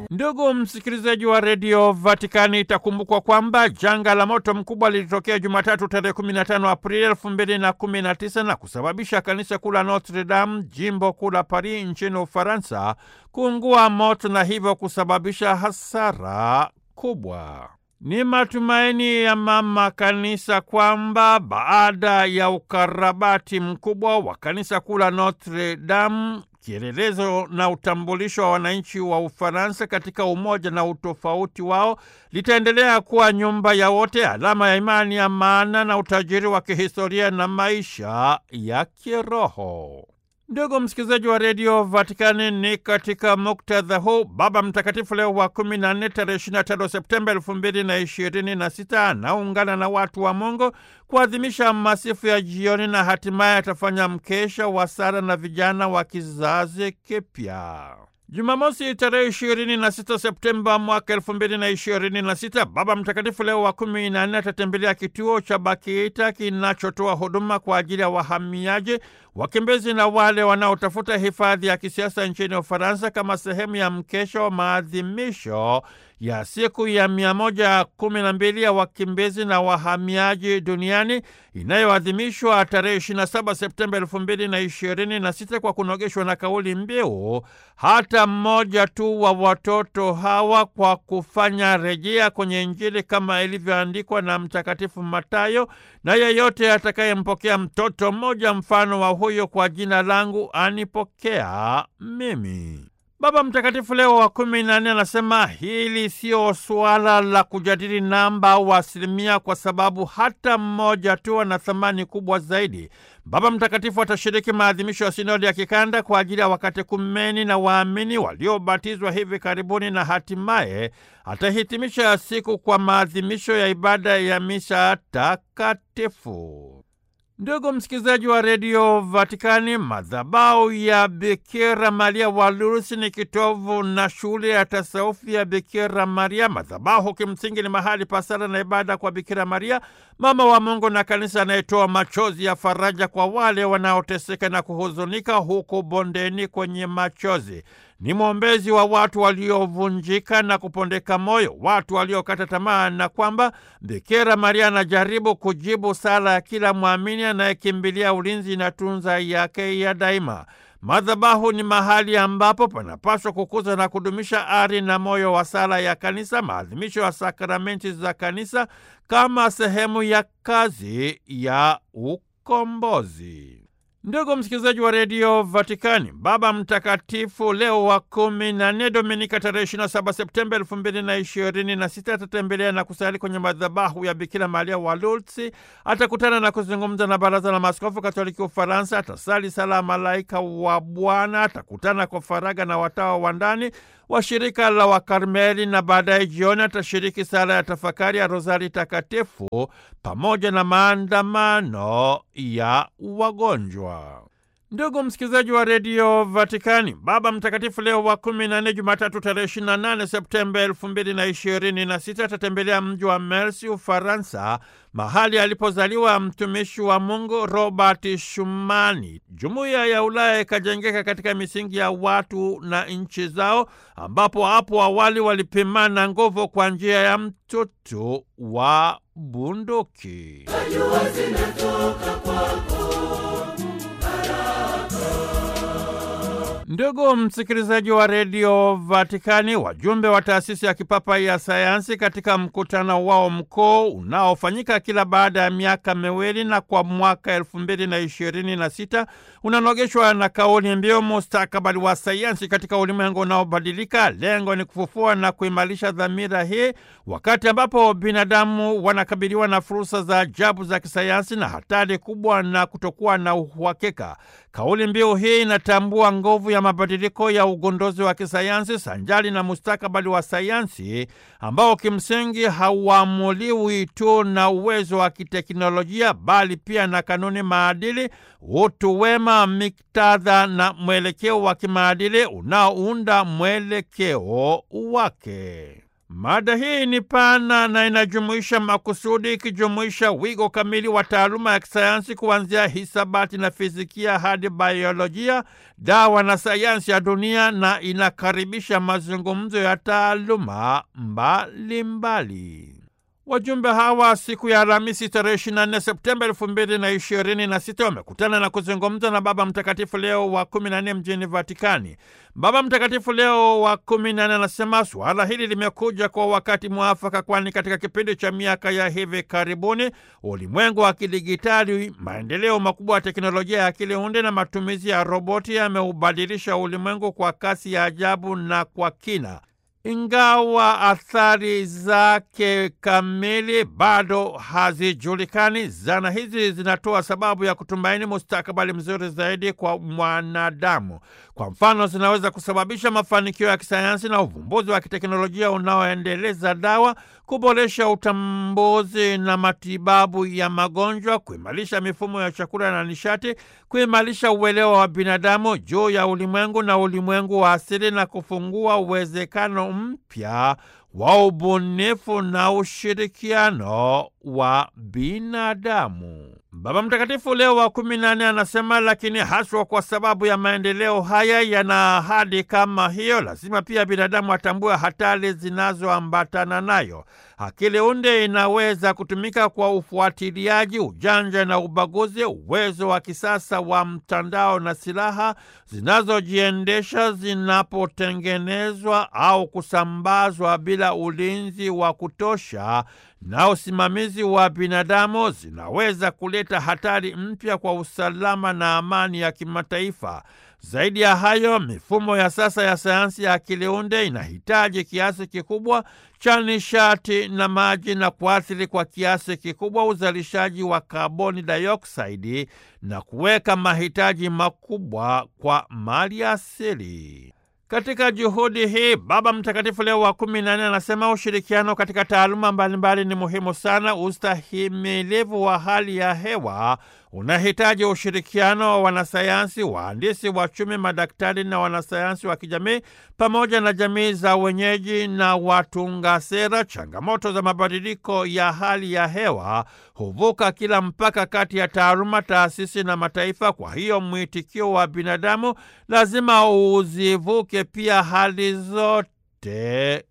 Ndugu msikilizaji wa redio Vatikani, itakumbukwa kwamba janga la moto mkubwa lilitokea Jumatatu tarehe 15 Aprili 2019 na kusababisha kanisa kuu la Notre Dame, jimbo kuu la Paris nchini Ufaransa, kuungua moto na hivyo kusababisha hasara kubwa. Ni matumaini ya mama kanisa kwamba baada ya ukarabati mkubwa wa kanisa kuu la Notre Dame, kielelezo na utambulisho wa wananchi wa Ufaransa katika umoja na utofauti wao, litaendelea kuwa nyumba ya wote, alama ya imani ya maana na utajiri wa kihistoria na maisha ya kiroho. Ndugu msikilizaji wa redio Vatikani, ni katika muktadha huu Baba Mtakatifu Leo wa kumi na nne tarehe ishirini na tano Septemba elfu mbili na ishirini na sita anaungana na watu wa Mungu kuadhimisha masifu ya jioni na hatimaye atafanya mkesha wa sala na vijana wa kizazi kipya. Jumamosi tarehe ishirini na sita Septemba mwaka elfu mbili na ishirini na sita Baba Mtakatifu Leo wa kumi na nne atatembelea kituo cha Bakita kinachotoa huduma kwa ajili ya wahamiaji, wakimbizi na wale wanaotafuta hifadhi ya kisiasa nchini Ufaransa kama sehemu ya mkesha wa maadhimisho ya siku ya mia moja kumi na mbili ya wakimbizi na wahamiaji duniani inayoadhimishwa tarehe 27 Septemba elfu mbili na ishirini na sita kwa kunogeshwa na kauli mbiu hata mmoja tu wa watoto hawa, kwa kufanya rejea kwenye Injili kama ilivyoandikwa na Mtakatifu Matayo, na yeyote atakayempokea mtoto mmoja mfano wa huyo kwa jina langu anipokea mimi. Baba Mtakatifu Leo wa kumi na nne anasema hili sio suala la kujadili namba au asilimia, kwa sababu hata mmoja tu ana thamani kubwa zaidi. Baba Mtakatifu atashiriki maadhimisho ya sinodi ya kikanda kwa ajili ya wakatekumeni na waamini waliobatizwa hivi karibuni, na hatimaye atahitimisha siku kwa maadhimisho ya ibada ya misa takatifu. Ndugu msikilizaji wa redio Vatikani, madhabahu ya Bikira Maria wa Lourdes ni kitovu na shule ya tasaufi ya Bikira Maria. Madhabahu kimsingi ni mahali pa sala na ibada kwa Bikira Maria, mama wa Mungu na kanisa, anayetoa machozi ya faraja kwa wale wanaoteseka na kuhuzunika huku bondeni kwenye machozi. Ni mwombezi wa watu waliovunjika na kupondeka moyo, watu waliokata tamaa, na kwamba Bikira Maria anajaribu kujibu sala ya kila mwamini anayekimbilia ulinzi na tunza yake ya daima. Madhabahu ni mahali ambapo panapaswa kukuza na kudumisha ari na moyo wa sala ya kanisa, maadhimisho ya sakramenti za kanisa kama sehemu ya kazi ya ukombozi. Ndugu msikilizaji wa redio Vatikani, Baba Mtakatifu Leo wa kumi na nne, Dominika tarehe 27 Septemba elfu mbili na ishirini na sita atatembelea na kusali kwenye madhabahu ya Bikira Maria wa Lourdes. Atakutana na kuzungumza na Baraza la Maaskofu Katoliki Ufaransa. Atasali sala ya Malaika wa Bwana. Atakutana kwa faraga na watawa wa ndani wa shirika la Wakarmeli na baadaye jioni atashiriki sala ya tafakari ya Rozari Takatifu pamoja na maandamano ya wagonjwa. Ndugu msikilizaji wa redio Vatikani, Baba Mtakatifu Leo wa kumi na nne, Jumatatu tarehe 28 Septemba elfu mbili na ishirini na sita atatembelea mji wa Mersi, Ufaransa, mahali alipozaliwa mtumishi wa Mungu Robert Shumani. Jumuiya ya Ulaya ikajengeka katika misingi ya watu na nchi zao, ambapo hapo awali walipimana nguvu kwa njia ya mtutu wa bunduki. Najua zinatoka kwako Ndugu msikilizaji wa redio Vatikani, wajumbe wa taasisi ya kipapa ya sayansi katika mkutano wao mkuu unaofanyika kila baada ya miaka miwili na kwa mwaka elfu mbili na ishirini na sita unanogeshwa na kauli mbiu mustakabali wa sayansi katika ulimwengu unaobadilika. Lengo ni kufufua na kuimarisha dhamira hii wakati ambapo binadamu wanakabiliwa na fursa za ajabu za kisayansi na hatari kubwa na kutokuwa na uhakika. Kauli mbiu hii inatambua nguvu ya mabadiliko ya ugunduzi wa kisayansi sanjali na mustakabali wa sayansi ambao kimsingi hauamuliwi tu na uwezo wa kiteknolojia bali pia na kanuni, maadili, utu wema, miktadha na mwelekeo wa kimaadili unaounda mwelekeo wake. Mada hii ni pana na inajumuisha makusudi, ikijumuisha wigo kamili wa taaluma ya kisayansi kuanzia hisabati na fizikia hadi biolojia, dawa na sayansi ya dunia, na inakaribisha mazungumzo ya taaluma mbalimbali. Wajumbe hawa siku ya Alhamisi tarehe 24 Septemba elfu mbili na ishirini na sita wamekutana na kuzungumza na Baba Mtakatifu Leo wa kumi na nne mjini Vatikani. Baba Mtakatifu Leo wa kumi na nne anasema suala hili limekuja kwa wakati mwafaka, kwani katika kipindi cha miaka ya hivi karibuni ulimwengu wa kidigitali, maendeleo makubwa ya teknolojia ya akili unde na matumizi ya roboti yameubadilisha ulimwengu kwa kasi ya ajabu na kwa kina. Ingawa athari zake kamili bado hazijulikani, zana hizi zinatoa sababu ya kutumaini mustakabali mzuri zaidi kwa mwanadamu. Kwa mfano, zinaweza kusababisha mafanikio ya kisayansi na uvumbuzi wa kiteknolojia unaoendeleza dawa, kuboresha utambuzi na matibabu ya magonjwa, kuimarisha mifumo ya chakula na nishati, kuimarisha uelewa wa binadamu juu ya ulimwengu na ulimwengu wa asili, na kufungua uwezekano mpya wa ubunifu na ushirikiano wa binadamu. Baba Mtakatifu Leo wa kumi na nne anasema, lakini haswa kwa sababu ya maendeleo haya yana ahadi kama hiyo, lazima pia binadamu atambue hatari zinazoambatana nayo. Akili unde inaweza kutumika kwa ufuatiliaji, ujanja na ubaguzi, uwezo wa kisasa wa mtandao na silaha zinazojiendesha zinapotengenezwa au kusambazwa bila ulinzi wa kutosha na usimamizi wa binadamu zinaweza kuleta hatari mpya kwa usalama na amani ya kimataifa. Zaidi ya hayo, mifumo ya sasa ya sayansi ya akili unde inahitaji kiasi kikubwa cha nishati na maji na kuathiri kwa kiasi kikubwa uzalishaji wa kaboni dioksidi na kuweka mahitaji makubwa kwa mali asili. Katika juhudi hii Baba Mtakatifu Leo wa kumi na nne anasema ushirikiano katika taaluma mbalimbali ni muhimu sana. Ustahimilivu wa hali ya hewa unahitaji ushirikiano wa wanasayansi, wahandisi, wachumi, madaktari na wanasayansi wa kijamii pamoja na jamii za wenyeji na watunga sera. Changamoto za mabadiliko ya hali ya hewa huvuka kila mpaka kati ya taaluma, taasisi na mataifa. Kwa hiyo mwitikio wa binadamu lazima uzivuke pia hali zote